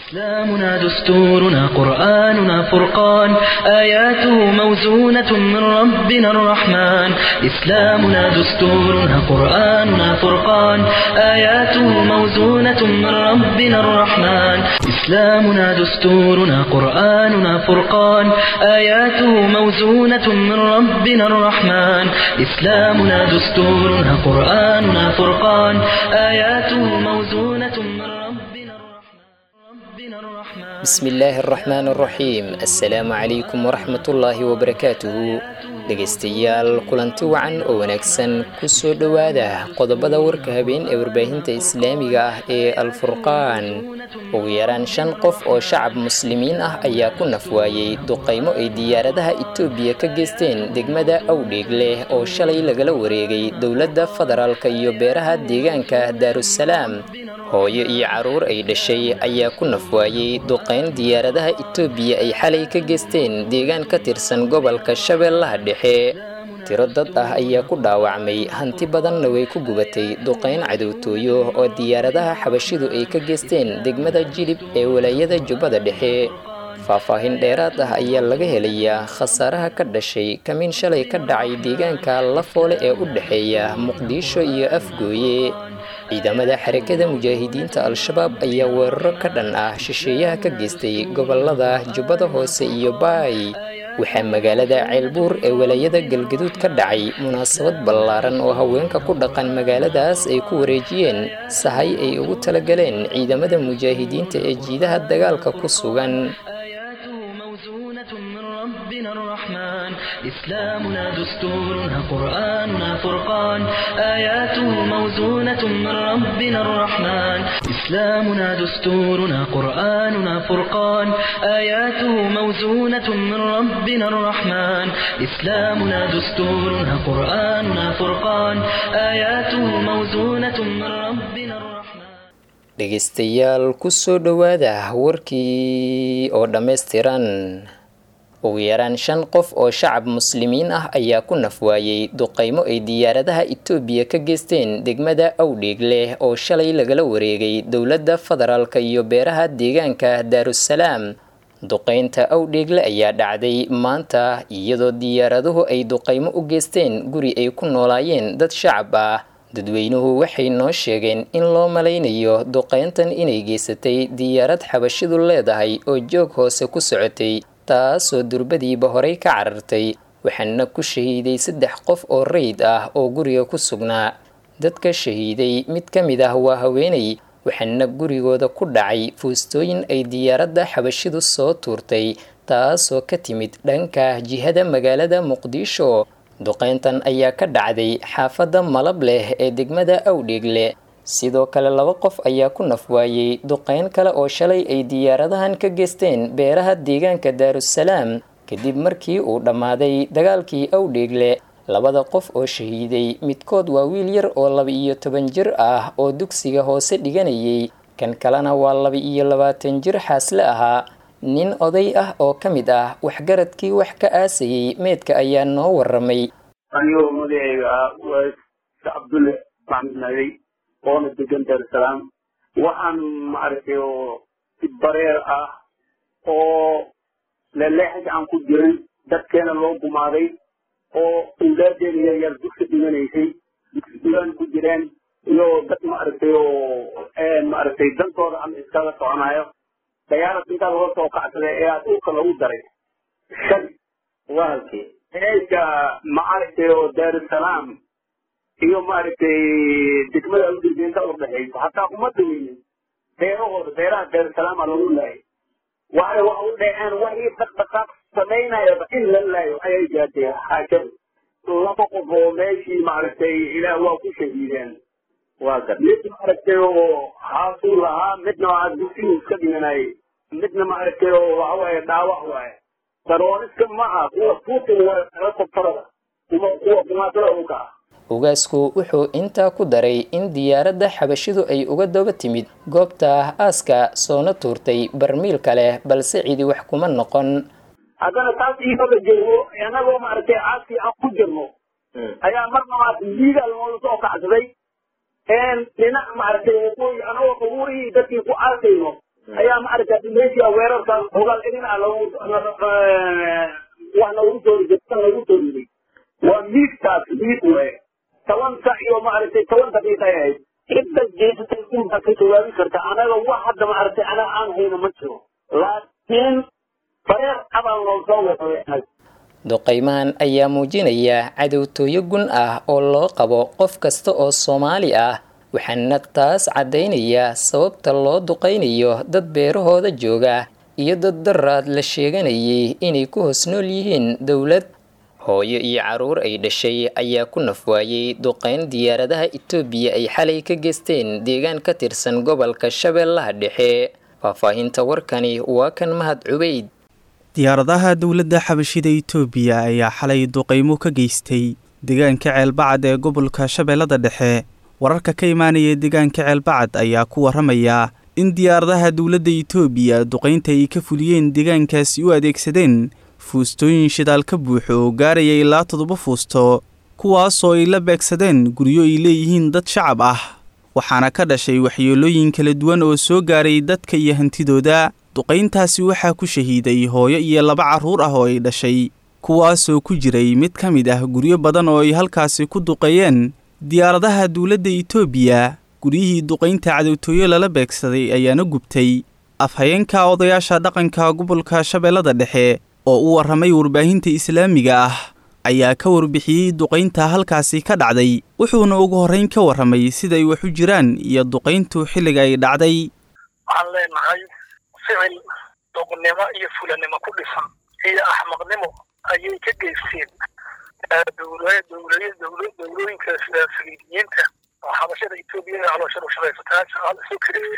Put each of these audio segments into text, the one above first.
إسلامنا دستورنا قرآننا فرقان آياته موزونة من ربنا الرحمن إسلامنا دستورنا قرآننا فرقان آياته موزونة من ربنا الرحمن إسلامنا دستورنا قرآننا فرقان آياته موزونة من ربنا الرحمن إسلامنا دستورنا قرآننا فرقان آياته موزونة من ربنا الرحمن ربنا الرحمن بسم illaahi araxmaan araxiim assalaamu calaykum waraxmatullaahi wabarakaatuhu dhegaystayaal kulanti wacan oo wanaagsan kusoo dhowaada qodobada warka habeen ee warbaahinta islaamiga ah ee alfurqaan ugu yaraan shan qof oo shacab muslimiin ah ayaa ku nafwaayey duqaymo ay diyaaradaha itoobiya ka geysteen degmada awdheeg leh oo shalay lagala wareegay dowladda federaalka iyo beeraha deegaanka daarusalaam hooyo iyo caruur ay dhashay ayaa ku nafwaayey duqayn diyaaradaha itoobiya ay xalay ka geysteen deegaan ka tirsan gobolka shabeellaha dhexe tiro dad ah ayaa ku dhaawacmay hanti badanna way ku gubatay duqayn cadowtooyo oo diyaaradaha xabashidu ay ka geysteen degmada jilib ee walaayada jubbada dhexe faahfaahin dheeraad ah ayaa laga helayaa khasaaraha ka dhashay kamiin shalay ka dhacay deegaanka lafoole ee u dhexeeya muqdisho iyo afgooye ciidamada xarakada mujaahidiinta al-shabaab ayaa weeraro ka dhan ah shisheeyaha ka geystay gobolada jubbada hoose iyo baay waxaa magaalada ceelbuur ee walaayada galgaduud ka dhacay munaasabad ballaaran oo haweenka ku dhaqan magaaladaas ay ku wareejiyeen sahay ay ugu talagaleen ciidamada mujaahidiinta ee jiidaha dagaalka ku sugan آياته موزونة من ربنا الرحمن إسلامنا دستورنا قرآننا فرقان آياته موزونة من ربنا الرحمن إسلامنا دستورنا قرآننا فرقان آياته موزونة من ربنا الرحمن إسلامنا دستورنا قرآننا فرقان آياته موزونة من ربنا الرحمن dhegaystayaal kusoo dhowaada warkii oo dhammaystiran ugu yaraan shan qof oo shacab muslimiin ah ayaa ku nafwaayey duqaymo ay diyaaradaha itoobiya ka geysteen degmada awdheeg leh oo shalay lagala wareegay dowladda federaalka iyo beeraha deegaanka daarusalaam duqaynta awdheegle ayaa dhacday maanta iyadoo diyaaraduhu ay duqaymo u geysteen guri ay ku noolaayeen dad shacab ah dadweynuhu waxay noo sheegeen in loo malaynayo duqayntan inay geysatay diyaarad xabashidu leedahay oo joog hoose ku socotay taasoo durbadiiba horey ka carartay waxaana ku shahiiday saddex qof oo rayd ah oo guriga ku sugnaa dadka shahiiday mid ka mid ah waa haweenay waxaana gurigooda ku dhacay fuustooyin ay diyaaradda xabashidu soo tuurtay taasoo ka timid dhanka jihada magaalada muqdisho duqayntan ayaa ka dhacday xaafadda malab leh ee degmada awdheegle sidoo kale laba qof ayaa ku nafwaayey duqayn kale oo shalay ay diyaaradahan ka geysteen beeraha deegaanka daarusalaam kadib markii uu dhammaaday dagaalkii awdheegle labada qof oo shahiiday midkood waa wiil yar oo laba iyo toban jir ah oo dugsiga hoose dhiganayay kan kalena waa laba iyo labaatan jir xaasle ahaa nin oday ah oo ka mid ah waxgaradkii wax ka aasayey meedka ayaa noo waramay anigoo magacayga ah waa cabdulle maxamed naagay oona degan daarusalaam waxaan maaragtay oo si bareer ah oo leleexis aan ku jirin dadkeena loo gumaaday oo undaadeena yaryar dugsi dhiganaysay dugsi dhigan ku jireen iyo dad maaragtay oo maaragtay dantooda ama iskaga soconayo dayaarad intaa laga soo kacsaday ayaa dhulka lagu daray shan waa halkii eega maaragtay oo daarusalaam iyo maaragtay degmada udurga inta u dhexayso hataa uma daweynin beerahooda beeraha daarusalaama lagu laayay waxay wax u dhaceen waxii dhaqdhaqaaq samaynayaba in la laayo ayay gaadhay xaajadu laba qof oo meeshii maaragtay ilaah waa ku shahiideen waa gar mid maaragtay oo haasuu lahaa midna waa dugsigu iska dhiganayay midna maaragtay oo waxa waaye dhaawac waaye darooniska maaha kuwa putin waa helicopterada kuma kuwa kumaadada dhulka ah ugaasku wuxuu intaa ku daray in diyaaradda xabashidu ay uga daba timid goobta aaska soona tuurtay barmiil kale balse cidi wax kuma noqon haddana taas iibaga jirno annagoo maaragtay caaskii aan ku jirno ayaa marna maaragtay liigaa loola soo kacsaday dhinac maaragtay waqooyi anagoo qabuurihii dadkii ku aasayno ayaa maaragtay meeshii weerarkan hogaal dhinaca lagu wax lagu soo riday lagu soo riday waa miigtaas miig weye toban sac iyo maaragtay toban daqiiqa ay ahayd cidda jeesatay unbaa ka jawaabi karta anaga wax hadda maaragtay anaga aan hayno ma jiro laakiin bareer abaan loo soo waday duqaymahan ayaa muujinaya cadowtooyo gun ah oo loo qabo qof kasta oo soomaali ah waxaana taas caddaynaya sababta loo duqaynayo dad beerahooda jooga iyo dad daraad la sheeganayay inay ku hoos nool yihiin dowlad hooyo iyo caruur ay dhashay ayaa ku nafwaayey duqayn diyaaradaha itoobiya ay xalay ka geysteen deegaan ka tirsan gobolka shabeellaha dhexe faahfaahinta warkani waa kan mahad cubeyd diyaaradaha dowladda xabashida itoobiya ayaa xalay duqaymo ka geystay deegaanka ceelbacad ee gobolka shabeellada dhexe wararka ka imaanaya deegaanka ceelbacad ayaa ku warramaya in diyaaradaha dowladda itoobiya duqaynta ay ka fuliyeen deegaankaasi u adeegsadeen fuustooyin shidaal ka buuxo oo gaaraya ilaa toddoba fuusto kuwaasoo ay la beegsadeen guryo ay leeyihiin dad shacab ah waxaana ka dhashay waxyeelooyin kala duwan oo soo gaaray dadka iyo hantidooda duqayntaasi waxaa ku shahiiday hooyo iyo laba carruur ah oo ay dhashay kuwaasoo ku jiray mid ka mid ah guryo badan oo ay halkaasi ku duqeeyeen diyaaradaha dowladda itoobiya guryihii duqaynta cadowtooyo lala beegsaday ayaana gubtay afhayeenka odayaasha dhaqanka gobolka shabeellada dhexe oo u warramay warbaahinta islaamiga ah ayaa ka warbixiyey duqaynta halkaasi ka dhacday wuxuuna ugu horrayn ka warramay siday wax u jiraan iyo duqayntu xilliga ay dhacday waxaan leenahay ficil doqnimo iyo fulanimo ku dhisan iyo axmaqnimo ayay ka geysteen dowlooyinka saliidiyiinta oo xabashada etoobiya ee calooshada u shaqaysataa shaqaal isu kiri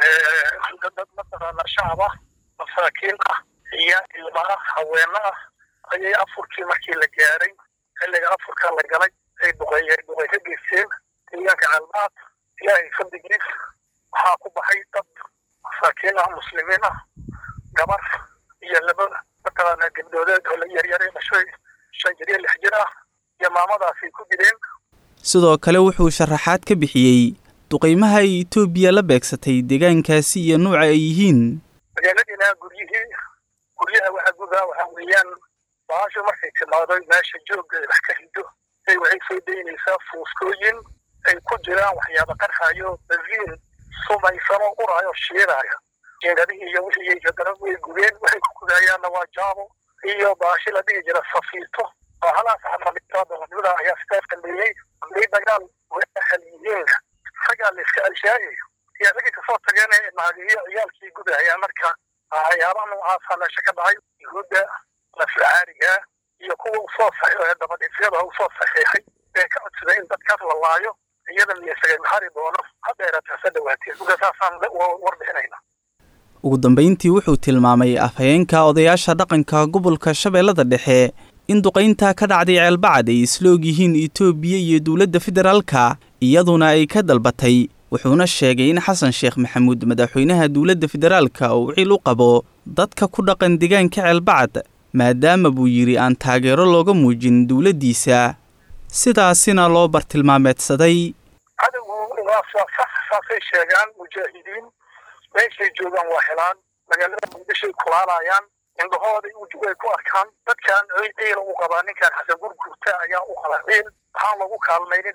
dad mataqaana shacab ah masaakiin ah iyo ilma ah haweeno ah ayay afurkii markii la gaaray xilliga afurka la galay ay duqeeyeen duqey ka geysteen deegaanka calmaad ilaahay fadligiis waxaa ku baxay dad masaakiin ah muslimiin ah gabar iyo laba mataqaana gabdhoodeed oo la yaryare dhashay shan jir iyo lix jir ah iyo maamadaasay ku dileen sidoo kale wuxuu sharaxaad ka bixiyey duqaymaha ay itoobiya la beegsatay deegaankaasi iyo nuuca ay yihiin magaaladina guryihii guryaha waxa gudaa waxaa weeyaan baasho markay timaado meesha joogga wax ka rido ay waxay soo daynaysaa fuuskooyin ay ku jiraan waxyaaba qarxayo baziin sumaysanoo uraayo shiiraayo jiingadihii iyo wixii haddana way gubeen waxay ku gudayaanna waa jaabo iyo baashi la dhigi jira safiito oo halaas xamadada ayaa sidaas dambeeyey hadday dagaal waxal yihiin ragaa la iska alshaayayo iyo ragii kasoo tageen naadiyo ciyaalkii gudahayaan marka waxyaabaha noocaasa meesha ka dhacay yuhuudda laflacaariga iyo kuwa usoo saxiixay dabadhiifyada usoo saxiixay ee ka codsaday in dadkaas la laayo iyada miyasaga maxari doono haddeerata hase dhawaateen marka saasaan warbixinayna ugu dambayntii wuxuu tilmaamay afhayeenka odayaasha dhaqanka gobolka shabeellada dhexe in duqaynta ka dhacday ceelbacad ay isla og yihiin itoobiya iyo dowladda federaalka iyaduna ay ka dalbatay wuxuuna sheegay in xasan sheekh maxamuud madaxweynaha dowladda federaalka uu cil u qabo dadka ku dhaqan deegaanka ceelbacad maadaama buu yidhi aan taageero looga muujin dowladdiisa sidaasina loo bartilmaameedsaday cadowgu waa sax saasay sheegaan mujaahidiin meeshay joogaan waa helaan magaalada muqdishoay kulaalayaan indhahooday way ku arkaan dadkan ciila u qabaa ninkan xasan gurgurta ayaa u qaba ciil waxaan lagu kaalmaynin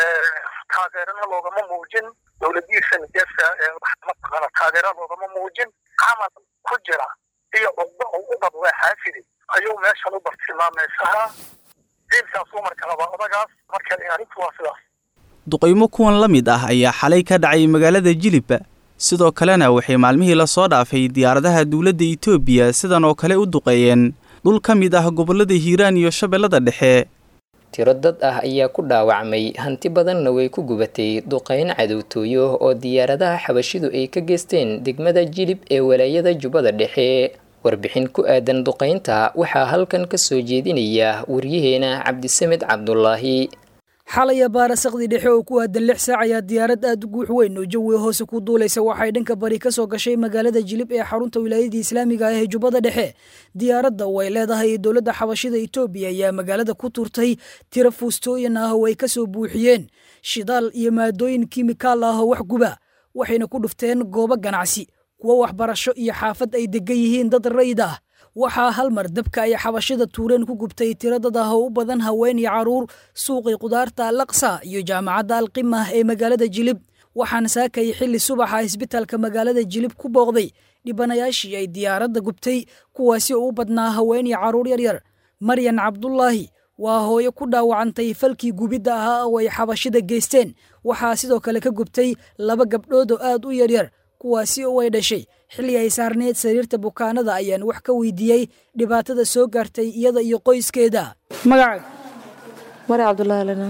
taageerana loogama muujin dowladiisa nijeesa mataqaana taageera loogama muujin camal ku jira iyo cugdo oo u qab waa xaafidi ayuu meeshan u bartilmaameysahaa ciilkaasuu marka rabaa odagaas marka arrintu waa sidaas duqaymo kuwan la mid ah ayaa xalay ka dhacay magaalada jilib sidoo kalena waxay maalmihii lasoo dhaafay diyaaradaha dowladda itoobiya sidan oo kale u duqeeyeen dhul ka mid ah gobollada hiiraan iyo shabeellada dhexe tiro dad ah ayaa ku dhaawacmay hanti badanna way ku gubatay duqayn cadowtooyo oo diyaaradaha xabashidu ay ka geysteen degmada jilib ee walaayada jubbada dhexe warbixin ku aadan duqaynta waxaa halkan ka soo jeedinaya waryaheena cabdisamed cabdulaahi xalaya baarasaqdii dhexe oo ku aadan lix saac ayaa diyaarad aad u guux weyn oo jawiga hoose ku duulaysa waxay dhanka bari ka soo gashay magaalada jilib ee xarunta wilaayadii islaamiga ah ee jubbada dhexe diyaaradda oo ay leedahay dowladda xabashida itoobiya ayaa magaalada ku turtay tiro fuustooyin ah oo ay ka soo buuxiyeen shidaal iyo maadooyin kimikaal ah oo wax guba waxayna ku dhufteen goobo ganacsi kuwo waxbarasho iyo xaafad ay degan yihiin dad rayid ah waxaa hal mar dabka ay xabashida tuureen ku gubtay tiro dad ah oo u badan haween iyo carruur suuqii qudaarta alaqsa iyo jaamacadda alqimah ee magaalada jilib waxaana saakayay xilli subaxa isbitaalka magaalada jilib ku booqday dhibanayaashii ay diyaaradda gubtay kuwaasi oo u badnaa haween iyo carruur yaryar maryan cabdulaahi waa hooyo ku dhaawacantay falkii gubidda ahaa oo ay xabashida geysteen waxaa sidoo kale ka gubtay laba gabdhood oo aad u yaryar kuwaasi oo ay dhashay xilli ay saarneed sariirta bukaanada ayaan wax ka weydiiyey dhibaatada soo gaartay iyada iyo qoyskeeda magacaaga mari cabdulaahi lana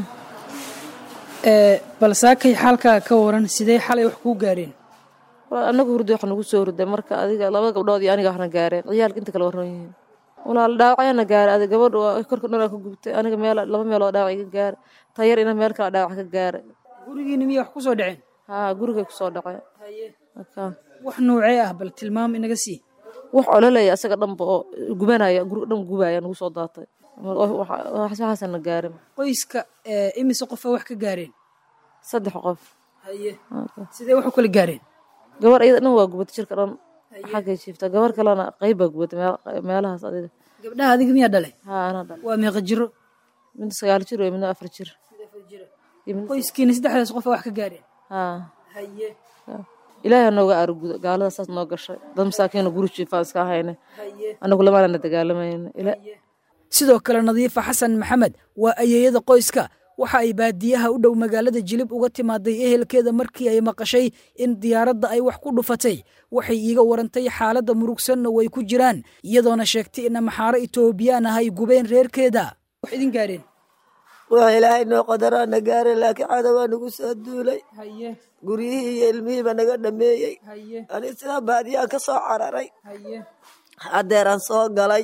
bal saakay xaalkaaga ka waran sidee xalay wax kuu gaareen walaal anagu hurday wax nagu soo hurday marka adiga laba gabdhood iyo aniga waxna gaareen ciyaalka inta kale warran yihiin walaal dhaawacyaana gaaray adiga gabadha waa korka dhan ka gubtay aniga meel laba meeloo dhaawac iga gaaray tayar ina meel kale dhaawac ka gaaray gurigiina miyay wax ku soo dhaceen haa gurigay ku soo dhacay marka wax noocee ah bal tilmaam inaga sii wax ololaya asaga dhanba oo gubanaya guriga dhan gubaya nagu soo daatay waxaasana gaarin qoyska imise qofa wax ka gaareen saddex qof haye sidee wax u kala gaareen gabar iyada dhan waa gubatay jirka dhan xaggay jiifta gabar kalena qayb baa gubatay meelahaas adiga gabdhaha adiga miyaa dhalay haa anaa dhalay waa meeqa jiro midna sagaal jir iyo midna afar jir qoyskiina saddexdaas qofa wax ka gaareen haa haye ilaahay nooga aarguda gaalada saas noo gashay dad masaakiina guri jiifaan iska hayne anagu lamaanana dagaalamayna sidoo kale nadiifa xasan maxamed waa ayeeyada qoyska waxa ay baadiyaha u dhow magaalada jilib uga timaaday ehelkeeda markii ay maqashay in diyaaradda ay wax ku dhufatay waxay iiga warantay xaaladda murugsanna way ku jiraan iyadoona sheegtay in amaxaaro itoobiyaan ah ay gubeen reerkeeda wax idin gaareen waa ilaahay noo qadaraana gaare laakiin cada waa nagu soo duulay guryihii iyo ilmihiiba naga dhameeyey ani sidaa baadiyaan ka soo cararay haddeeraan soo galay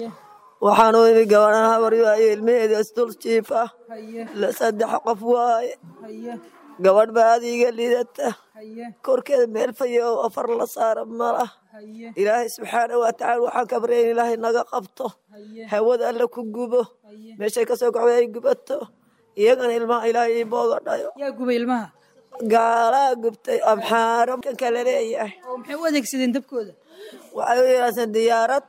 waxaanu imi gabadhan habar waaye ilmaheeda isdul jiif ah saddex qof waaye gabadh baa adiga lidata korkeeda meel fayo oo afar la saara malah ilaahay subxaana wa tacaala waxaan ka barya in ilaahay naga qabto hawada alla ku gubo meeshay ka soo goxday ay gubato iyagana ilmaha ilaahay ii booga dhayo yaa gubay ilmaha gaalaa gubtay amxaaro kan kale leeyahay oo maxay u adeegsadeen dabkooda waxay u yeelaaseen diyaarad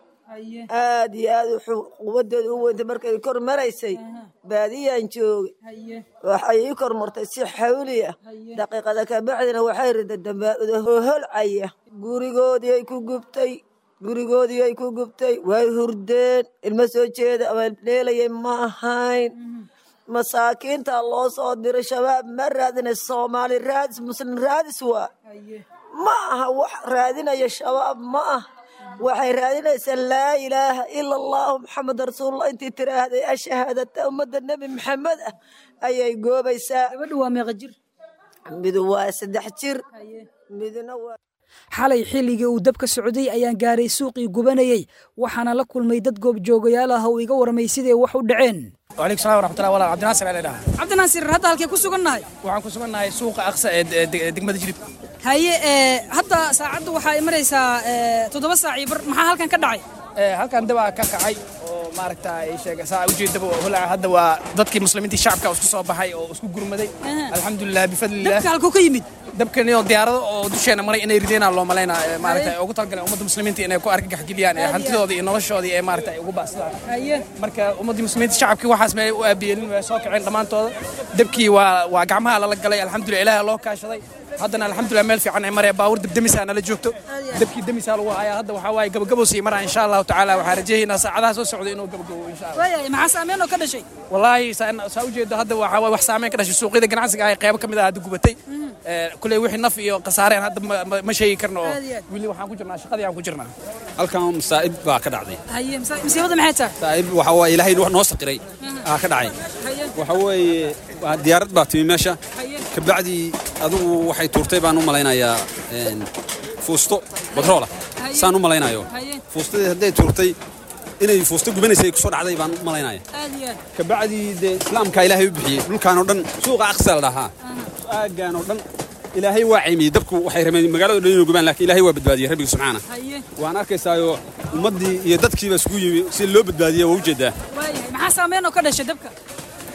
aad iyo aad wuxuu quwadeeda u weyntay markay kor maraysay baadiyaan joogay waxay ii kor martay si xawliya daqiiqada kabacdina waxay rida dambaauda hoholcaya gurigoodii ay ku gubtay gurigoodii ay ku gubtay way hurdeen ilmo soo jeeda ama dheelayay ma ahayn masaakiinta loo soo diray shabaab ma raadina soomaali raadis muslim raadis waa ma aha wax raadinaya shabaab ma ah waxay raadinaysaa laa ilaaha ila allahu maxamed rasuulullah intii tiraahday ashahaadata ummadda nebi maxamed ah ayay goobaysaa gabadha waa meeqa jir midu waa saddex jir midna waa xalay xilligii uu dabka socday ayaan gaaray suuqii gubanayey waxaana la kulmay dad goobjoogayaal ah oo iga warmay siday wax u dhaceen وعليكم السلام ورحمة الله وبركاته عبد الناصر علي دها cabdinaasir hadda halkee ku sugannahay waxaan ku sugannahay suuqa aqsa ee de- degmada jilib haye ee hadda saacaddu waxaa ay maraysaa ee, toddoba saac iyo bar maxaa halkan ka dhacay Ee, halkan dabaa ka kacay oo maaragta ay sheega saa ujeedaba holaca hadda waa dadkii muslimiintii shacabka oo isku soo baxay oo isku gurmaday alxamdulilah bifadlilah dabka halkuu ka yimid dabkan iyo diyaarado oo dusheena maray inay rideenaa loo malaynaa ee, maaragta ay ugu talagaleen ummadda muslimiinta inay ku argagaxgeliyaan ee hantidooda iyo noloshoodii ee maaragta ay ugu baasadaan haye marka ummaddii muslimiinta shacabkii waxaas may u aabiyeelin way soo kaceen dhammaantooda dabkii waa waa gacmaha lala galay alxamdulilah ilaaha loo kaashaday haddana alxamdulilah meel fiican ay maraya baawur dabdemisaa nala joogto dabkii demisaa lagu hayaa hadda waxaa waaye gabagabo sii maraa insha allahu tacaala waxaa rajayaynaa saacadaha soo socda inuu gabagabo insha allah waayahay maxaa saameyn oo ka dhashay wallaahi saa saa ujeedo hadda waxaa waaye wax saameyn ka dhashay suuqyada ganacsiga ah ee qaybo ka mid ah hadda gubatay Ee, kuley wixii naf iyo khasaareen hadda ma- ma- ma sheegi karno oo Aad iyo aad. weli waxaan ku jirnaa shaqadii aan ku jirnaa halkan masaa'ib baa ka dhacday haye masa- masiibada maxay tahay masaa'ib waxa waaye ilaahay wax noo saqiray aa ka dhacay haye waxa weeye waa diyaarad baa timi meesha haye kabacdi adigu waxay tuurtay baan u malaynayaa een, fuusto badroola saan u malaynayo haye fuustadii hadday tuurtay inay fuusto gubanaysay kusoo dhacday baan u malaynaya aad iyo aad kabacdi dee islaamkaa ilaahay u bixiyey dhulkaan oo dhan suuqa aqsa la dhahaa aaggaan oo dhan ilaahay waa ceymiyey dabku waxay rabeen magaalada dhan inuu gubaan laakiin ilaahay waa badbaadiyey rabbiga subxaana haye waan arkaysaayo ummaddii iyo dadkiiba isugu yimi si loo badbaadiya waa ujeedaa waayahay maxaa saameyn oo ka dhashay dabka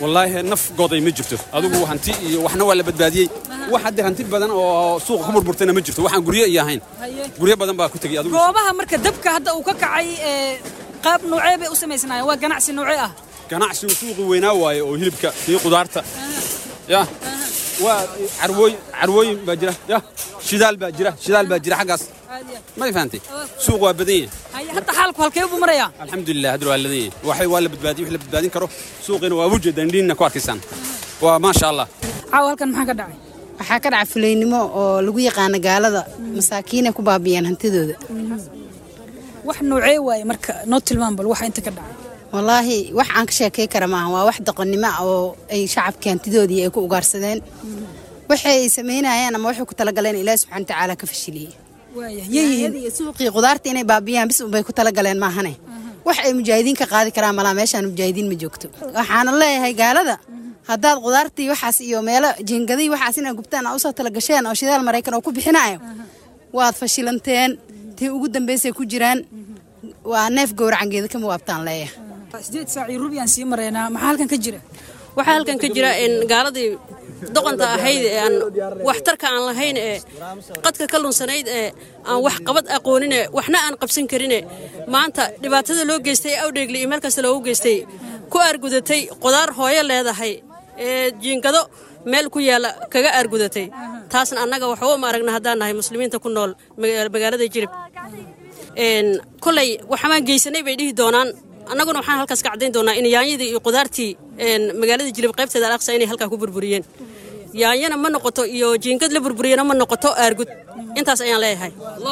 wallaahi naf goday ma jirto adigu hanti iyo waxna waa la badbaadiyey wax haddee hanti badan oo suuqa ku burburtayna ma jirto waxaan guryo iyo ahayn guryo badan baa ku tegey adigu goobaha marka dabka hadda uu ka kacay ee, qaab noocee bay u samaysnaayeen waa ganacsi noocee ah ganacsigu suuqii weynaa waaye oo hilibka iyo qudaarta ya waa carwooyin carwooyin baa jira ya shidaal baa jira shidaal baa jira xaggaas ma fahantay suuq waa badan yahay Haye, hadda xaalku halkee buu marayaa alxamdulilah hadda waa ladan yahay waxay waa la badbaadiyey wax la badbaadin karo suuqiina waa ujeedaan indhiinna ku arkaysaan waa maasha allah caawa halkan maxaa ka dhacay waxaa ka dhaca fulaynimo oo lagu yaqaano gaalada masaakiinay ku baabiyeen hantidooda wax noocee waaye marka noo tilmaam bal waxa inta ka dhacay wallaahi wax aan ka sheekay kara maaha waa wax doqonnimo ah oo ay shacabkii hantidoodii ay ku ugaarsadeen waxay samaynayaan ama waxay ku talagaleen ilaahi subxaana watacaala ka fashiliyey waaya yeeyihiin iyo suuqii qudaarta inay baabiyaan bis unbay ku talagaleen maahane wax ay mujaahidiin ka qaadi karaan malaa meeshaan mujaahidiin ma joogto waxaana leeyahay gaalada haddaad qudaartii waxaas iyo meelo jiingadii waxaas inaad gubtaan aa usoo talagasheen oo shidaal maraykan oo ku bixinayo waad fashilanteen tii ugu dambaysay ku jiraan waa neef gowracangeeda kama waabtaan leeyahay sideed saac iyo rubi aan sii maraynaa maxaa halkan ka jira waxaa halkan ka jira in gaaladii doqonta ahayd ee aan waxtarka aan lahayn ee qadka ka lunsanayd ee aan wax qabad aqoonine waxna aan qabsan karine maanta dhibaatada loo geystay awdheegli iyo meel kasta loogu geystay ku aargudatay qudaar hooyo leedahay ee jiingado meel ku yaalla kaga aargudatay taasna annaga waxba uma aragna haddaan nahay muslimiinta ku nool maga- magaalada jirib een kolay waxamaan geysanay bay dhihi doonaan annaguna waxaan halkaas ka caddayn doonaa in yaanyadii iyo qudaartii een magaalada jilib qaybteeda alaqsa inay halkaa ku burburiyeen yaanyana ma noqoto iyo jiingad la burburiyana ma noqoto aargud intaas ayaan leeyahay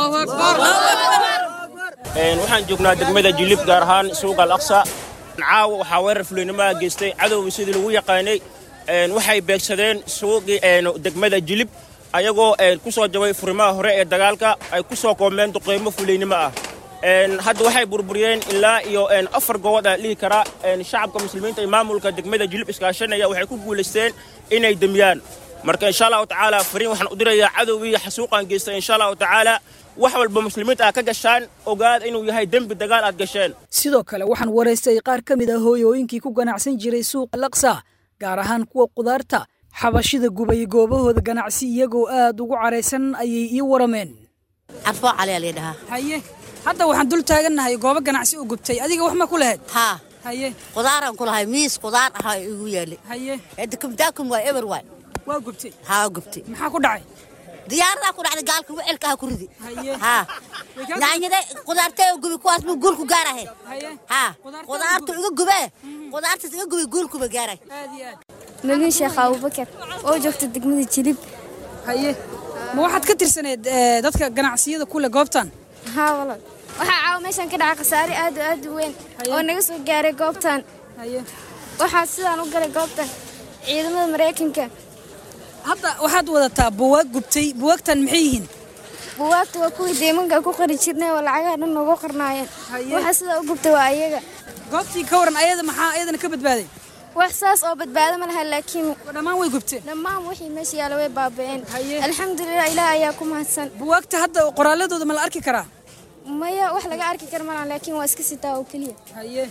Een, waxaan joognaa degmada jilib gaar ahaan suuqa alaqsa caawa waxaa weerar fulinimoa geystay cadowgii sidii lagu yaqaanay Een, waxay beegsadeen suuqii een, degmada jilib ayagoo een, ku soo jabay furimaha hore ee dagaalka ay ku soo koomeen duqeymo fuliynimo ah Een, hadda waxay burburiyeen ilaa iyo een, afar gobod aan dhihi karaa Een, shacabka muslimiinta iyo maamulka degmada jilib iskaashanaya waxay ku guulaysteen inay demiyaan marka insha allahu tacaala fariin waxaan u dirayaa cadowgii xasuuqaan geystay insha allahu tacaala wax walba muslimiinta aad ka gashaan ogaada inuu yahay dembi dagaal aad gasheen sidoo kale waxaan waraystay qaar ka mid ah hooyooyinkii ku ganacsan jiray suuqa laksa gaar ahaan kuwa qudaarta xabashida gubay goobahooda ganacsi iyagoo aad ugu caraysan ayay ii warameen carfoo cali ayaa layidhahaa haye hadda waxaan dul taagannahay goobo ganacsi u gubtay adiga wax ma ku lahayd haa haye qudaaraan ku lahay miis qudaar ahaa igu yaali haye dakumdaakum waa eber waay waa gubtay haa gubtay maxaa ku dhacay diyaaradaa ku dhacday gaalka wicelka ha ku ridi haye haa yaanyada qudaartee gubi kuwaas buu guulku gaarahay haye haa qudaartu iga gubee qudaartaas iga gubi guulkuba gaaray aad iyo aad malin sheekh abubakar oo joogta degmada jilib haye ma waxaad ka tirsaneed eh, dadka ganacsiyada kule goobtan haa walaal waxaa caawa meeshan ka dhacay khasaare aad u aad u weyn oo naga soo gaaray goobtan waxaa sidaan u galay goobtan ciidamada maraykanka hadda waxaad wadataa buwaag gubtay buwaagtan maxay yihiin buwaagta waa kuwii deemanka ku qari jirnay oo lacagaha dhan noogu qarnaayeen waxa sidaa u gubtay waa ayaga goobtii ka waran ayada maxaa ayadana ka badbaaday wax saas oo badbaado ma laha laakiin dhammaan way gubteen dhammaan wixii meesha yaala way baaba'een alxamdulilah ilaah ayaa ku mahadsan buwaagta hadda qoraaladooda ma la arki karaa maya wax laga arki kara malaha laakiin waa iska sitaa oo keliya haye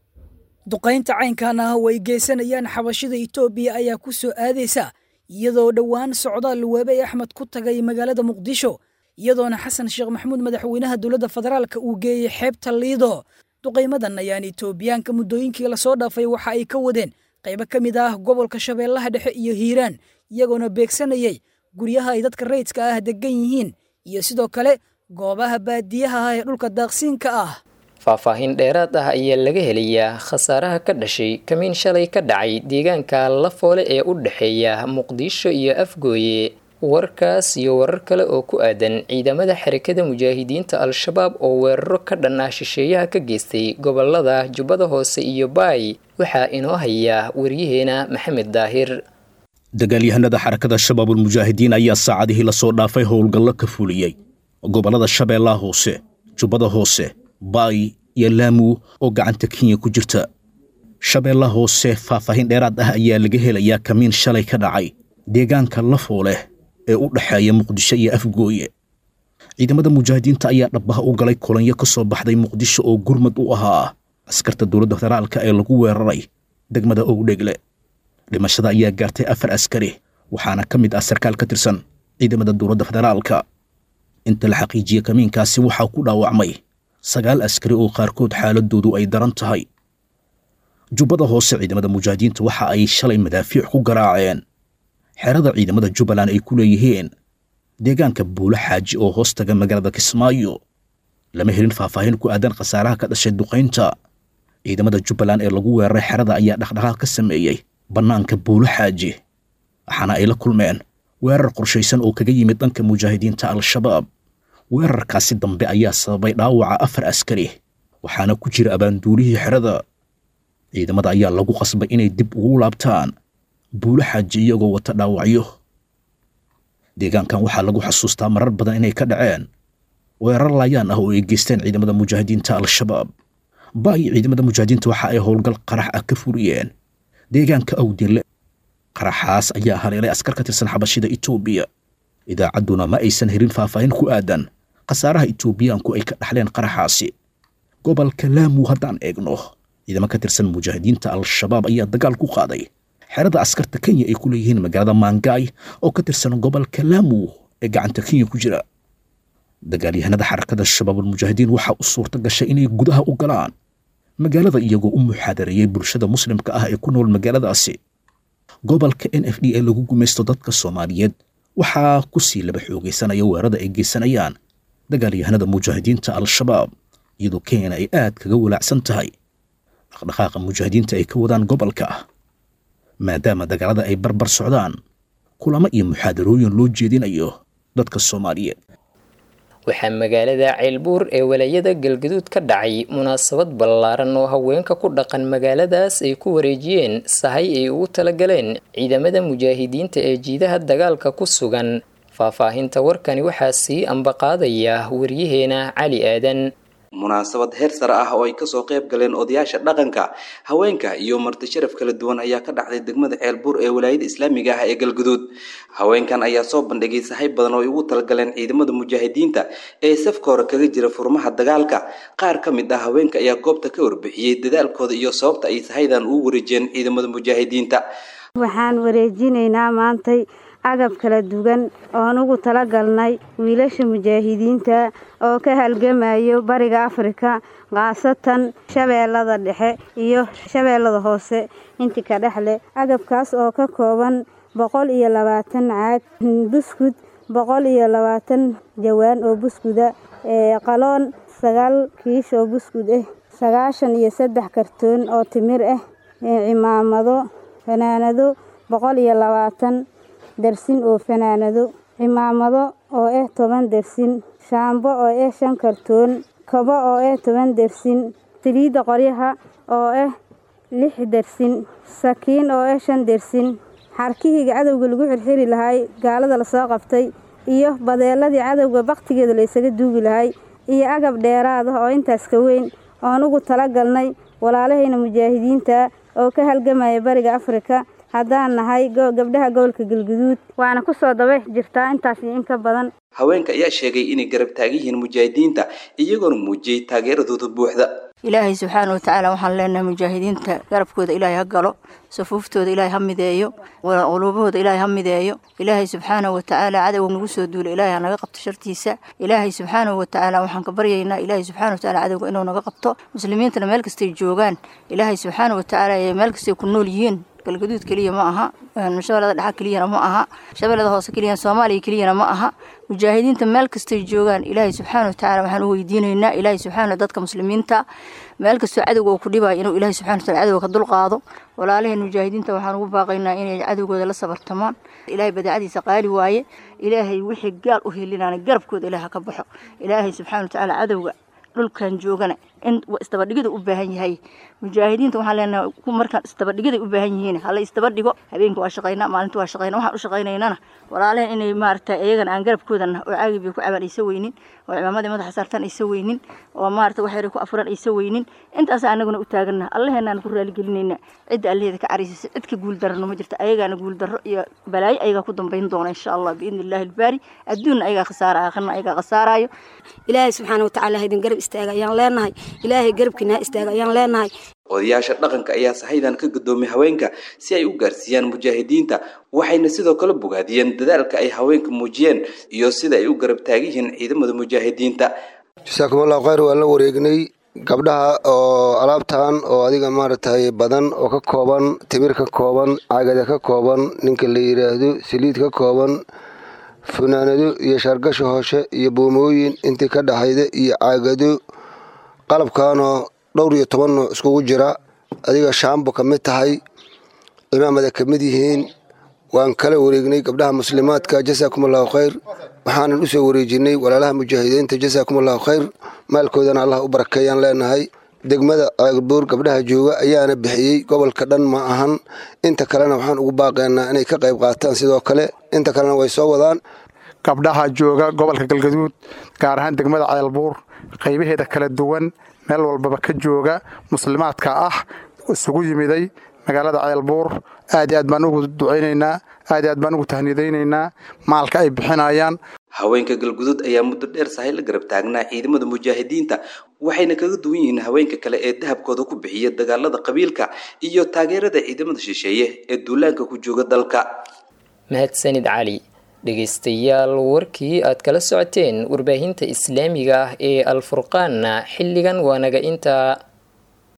duqaynta caynkan ah oo ay geysanayaan xabashida itoobiya ayaa ku soo aadaysa iyadoo dhowaan socdaal luwaabey axmed ku tagay magaalada muqdisho iyadoona xasan sheekh maxamuud madaxweynaha dowladda federaalka uu geeyey xeebta liido duqaymadan ayaan itoobiyaanka muddooyinkii lasoo dhaafay waxa ay ka wadeen qaybo ka mid ah gobolka shabeellaha dhexe iyo hiiraan iyagoona beegsanayay guryaha ay dadka rayidka ah degan yihiin iyo sidoo kale goobaha baadiyaha ah ee dhulka daaqsiinka ah faahfaahin dheeraad ah ayaa laga helayaa khasaaraha ka dhashay kamiin shalay ka dhacay deegaanka lafoole ee u dhexeeya muqdisho iyo afgooye warkaas iyo warar kale oo ku aadan ciidamada xarakada mujaahidiinta al-shabaab oo weeraro ka dhan ah shisheeyaha ka geystay gobolada jubbada hoose iyo baay waxaa inoo hayaa waryaheena maxamed daahir dagaalyahanada xarakada shabaabul mujaahidiin ayaa saacadihii lasoo dhaafay howlgallo ka fuliyey gobollada shabeellaha hoose jubbada hoose baay iyo laamu oo gacanta kenya ku jirta shabeellaha hoose faahfaahin dheeraad ah ayaa laga helayaa kamiin shalay ka dhacay deegaanka lafooleh ee u dhexeeya muqdisho iyo afgooye ciidamada mujaahidiinta ayaa dhabbaha u galay kulanyo ka soo baxday muqdisho oo gurmad u ahaa askarta dowladda federaalka ee lagu weeraray degmada owdhegle dhimashada ayaa gaartay afar askari waxaana ka mid ah sarkaal ka tirsan ciidamada dowladda federaalka inta la xaqiijiyey kamiinkaasi waxaa ku dhaawacmay sagaal askari oo qaarkood xaaladoodu ay daran tahay jubbada hoose ciidamada mujaahidiinta waxa ay shalay madaafiic ku garaaceen xerada ciidamada jubbaland ay ku leeyihiin deegaanka buulo xaaji oo hoos taga magaalada kismaayo lama helin faahfaahin ku aadan khasaaraha ka dhashay duqaynta ciidamada jubbaland ee lagu weeraray xerada ayaa dhaqdhaqaaq ka sameeyey bannaanka buulo xaaji waxaana ay la kulmeen weerar qorshaysan oo kaga yimid dhanka mujaahidiinta al-shabaab weerarkaasi dambe ayaa sababay dhaawaca afar askari waxaana ku jira abaanduulihii xerada ciidamada ayaa lagu qasbay inay dib ugu laabtaan buulo xaaji iyagoo wata dhaawacyo deegaankan waxaa lagu xasuustaa marar badan inay ka dhaceen weerar laayaan ah oo ay geysteen ciidamada mujaahidiinta al-shabaab baayi ciidamada mujaahidiinta waxa ay howlgal qarax ah ka furiyeen deegaanka awdinle qaraxaas ayaa haleelay askar ka tirsan xabashida etoobiya idaacadduna ma aysan helin faahfaahin ku aadan khasaaraha etoobiyaanku ay ka dhaxleen qaraxaasi gobolka laamu haddaan eegno ciidamo ka tirsan mujaahidiinta al-shabaab ayaa dagaal ku qaaday xerada askarta kenya ay ku leeyihiin magaalada maangaay oo ka tirsan gobolka laamu ee gacanta kenya ku jira dagaalyahanada xarakada shabaabulmujaahidiin waxaa u suurta gashay inay gudaha u galaan magaalada iyagoo u muxaadareeyey bulshada muslimka ah ee ku nool magaaladaasi gobolka n f d ee lagu gumaysto dadka soomaaliyeed waxaa ku sii laba xoogaysanaya weerarada ay geysanayaan dagaalyahanada mujaahidiinta al-shabaab iyadoo kenyana ay aad kaga walaacsan tahay dhaqdhaqaaqa mujaahidiinta ay ka wadaan gobolka maadaama dagaalada ay barbar socdaan kulamo iyo muxaadarooyin loo jeedinayo dadka soomaaliyeed waxaa magaalada ceylbuur ee walayada galgaduud ka dhacay munaasabad ballaaran oo haweenka ku dhaqan magaaladaas ay ku wareejiyeen sahay ay ugu talagaleen ciidamada mujaahidiinta ee jiidaha dagaalka ku sugan faahfaahinta warkani waxaa sii ambaqaadaya waryaheena cali aadan munaasabad heer sare ah oo ay kasoo qayb galeen odayaasha dhaqanka haweenka iyo marti sharaf kala duwan ayaa ka dhacday degmada ceelbuur ee walaayada islaamiga ah ee galguduud haweenkan ayaa soo bandhigay sahay badan oo ay ugu talagaleen ciidamada mujaahidiinta ee safka hore kaga jira furmaha dagaalka qaar ka mid ah haweenka ayaa goobta ka warbixiyey dadaalkooda iyo sababta ay sahaydan ugu wareejiyeen ciidamada mujaahidiinta waxaan wareejinaynaa maantay agab kala duwan oon ugu talagalnay wiilasha mujaahidiinta oo ka halgamayo bariga afrika khaasatan shabeellada dhexe iyo shabeellada hoose intii ka dhexleh agabkaas oo ka kooban boqol iyo labaatan caag buskud boqol iyo labaatan jawaan oo buskuda qaloon sagaal kiish oo buskud ah sagaashan iyo saddex kartoon oo timir ah cimaamado fanaanado boqol iyo labaatan dersin oo fanaanado cimaamado oo ah toban dersin shaambo oo ah shan kartoon kabo oo ah toban dersin saliidda qoryaha oo ah lix dersin sakiin oo ah shan dersin xarkihii cadowga lagu xirxiri lahay gaalada lasoo qabtay iyo badeeladii cadowga bakhtigeeda la isaga duugi lahay iyo agab dheeraad ah oo intaas ka weyn oon ugu talagalnay walaalahayna mujaahidiinta oo ka halgamaya bariga afrika haddaan nahay gabdhaha gobolka galguduud waana ku soo daba jirtaa intaas iyo in ka badan haweenka ayaa sheegay inay garab taagan yihiin mujaahidiinta iyagoona muujiyey taageeradooda buuxda ilaahay subxaana watacaala waxaan leenahay mujaahidiinta garabkooda ilaahay ha galo safuuftooda ilaahay ha mideeyo quluubahooda ilaahay ha mideeyo ilaahay subxaana watacaala cadowga nagu soo duula ilaahay ha naga qabto shartiisa ilaahay subxaana watacaala waxaan ka baryaynaa ilaahay subxaana watacaala cadowga inuu naga qabto muslimiintana meel kastay joogaan ilaahay subxaana watacaala ee meel kastay ku nool yihiin galgaduud keliya ma aha shabeellada dhexa keliyana ma aha shabeellada hoose keliya soomaaliya keliyana ma aha mujaahidiinta meel kastay joogaan ilaahay subxaana watacaala waxaan u weydiinaynaa ilaahay subxaana dadka muslimiinta meel kastoo cadowga uu ku dhibayo inuu ilaahay subxana wataala cadowga ka dulqaado walaalaheen mujaahidiinta waxaan ugu baaqaynaa inay cadowgooda la sabartamaan ilaahay badeecadiisa qaali waaye ilaahay wixii gaal u helinaana garabkooda ilaah ka baxo ilaahay subxaana watacaala cadowga dhulkan joogana in isdabadhigida u baahan yahay mujaahidiinta waxaan leenahay ku markaan isdabadhigiday u baahan yihiin hala isdabadhigo habeenka waa shaqaynaa maalinta waa shaqaynaa waxaan u shaqaynaynana walaalehen inay maaragtay iyagana aan garabkoodana oo caagi bay ku cabaan aysa weynin oo cimaamadii madaxa saartan aysa weynin oo maarata wax yara ku afuran aysa weynin intaas anaguna u taagana allaheenaan ku raaligelinayna cidda allaheeda ka cariisaysa cid ka guul darano ma jirto ayagaana guul darro iyo balaayo ayagaa ku dambayn doona insha allah biidni illaahi albaari adduunna ayagaa khasaara aakhirna ayagaa khasaaraayo ilaahay subxaana watacaala haydin garab istaaga ayaan leenahay ilaahay garabkiina ha istaaga ayaan leenahay odayaasha dhaqanka ayaa sahaydan ka gadoomay haweenka si ay u gaarsiiyaan mujaahidiinta waxayna sidoo kale bogaadiyeen dadaalka ay haweenka muujiyeen iyo sida ay u garab taagiyihiin ciidamada mujaahidiinta jasaakumullahu khayr waan la wareegnay gabdhaha oo alaabtan oo adiga maaragtay badan oo ka kooban timir ka kooban cagada ka kooban ninka la yidhaahdo saliid ka kooban funaanado iyo shaargasho hooshe iyo boomooyin intii ka dhaxayda iyo caagado qalabkanoo dhowr iyo toban nooc iskugu jira adiga shaambo ka mid tahay imaamada ka mid yihiin waan kala wareegnay gabdhaha muslimaadka jasaakumullahu khayr waxaanan u soo wareejinay walaalaha mujaahidiinta jasaakumullahu khayr maalkoodana allah u barakeeyaan leenahay degmada ceelbuur gabdhaha jooga ayaana bixiyey gobolka dhan ma ahan inta kalena waxaan ugu baaqaynaa inay ka qayb qaataan sidoo kale inta kalena way soo wadaan gabdhaha jooga gobolka galgaduud gaar ahaan degmada ceelbuur qaybaheeda kala duwan meel walbaba ka jooga muslimaadka ah isugu yimiday magaalada ceelbuur aad i aad baan ugu ducaynaynaa aad i aad baan ugu tahnidaynaynaa maalka ay bixinayaan haweenka galgudud ayaa muddo dheer sahay la garab taagnaa ciidamada mujaahidiinta waxayna kaga duwan yihiin haweenka kale ee dahabkooda ku bixiya dagaalada qabiilka iyo taageerada ciidamada shisheeye ee duulaanka ku jooga dalka mahadsanid cali dhegaystayaal warkii aad kala socoteen warbaahinta islaamiga ah ee alfurqaanna xilligan waa naga intaa